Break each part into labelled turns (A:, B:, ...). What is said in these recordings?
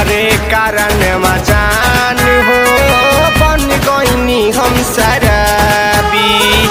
A: तोहरे कारण मजान हो बन गईनी हम शराबी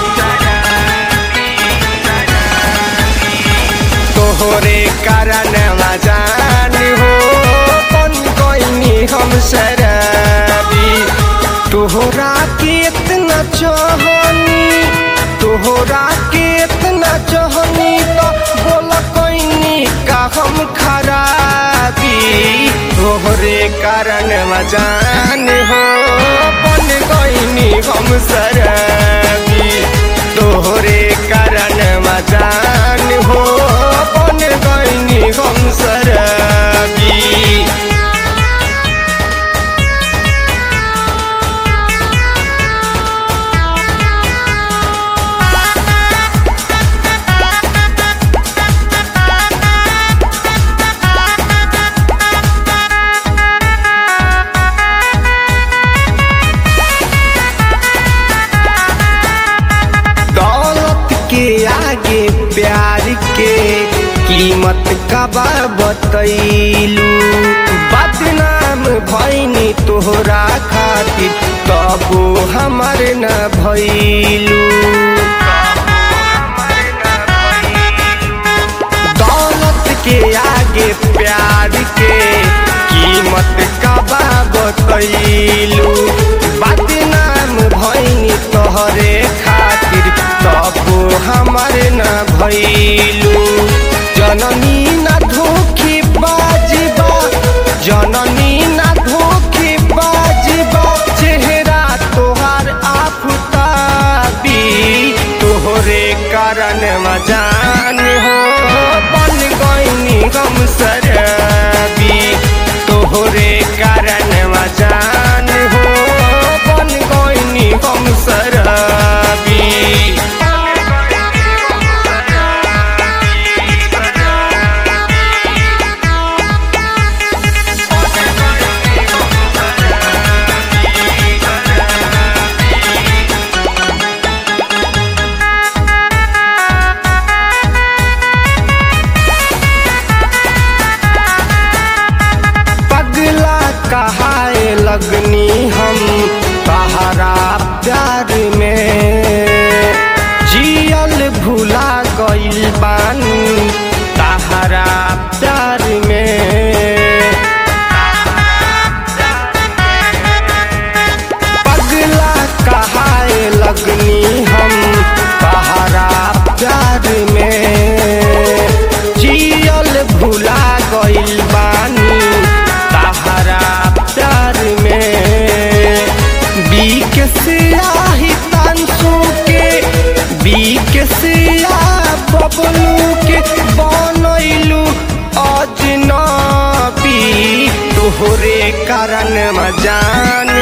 A: तोहरे कारण मजान हो बन गईनी हम शराबी तोहरा के इतना चाहनी तोहरा के इतना चाहनी तो बोल कोइनी का हम खराबी तोहरे कारण मजान हो बन गईनी हम शराबी तोहरे कारण मजान हो बन गईनी हम शराबी दौलत के आगे प्यार के कीमत कबा बतैलू बदनाम भैनी तोहरा खातिर तबो हमर न भैलू दौलत के आगे प्यार के कीमत कबा बतैलू बदनाम भैनी तोहरे खातिर तबो हमर न भैलू जननी न धोखी बाजबा जननी न धोखी बाजबा चेहरा तोहार आफताबी तोहरे कारण मजान हो बन गईनी गम शराबी तोहरे कारण मजान हो बन गईनी गम शराबी पगला कहाए लगनी हम तहरा प्यार में जियल भुला गइल बानी तहरा प्यार में पगला कहाए लगनी हम तहरा प्यार में जियल भुला गइल बानी तहरा प्यार में बीक सियाही तानसू के बीक सिया बबलू के बनैलू अजनबी तोहरे कारण मजान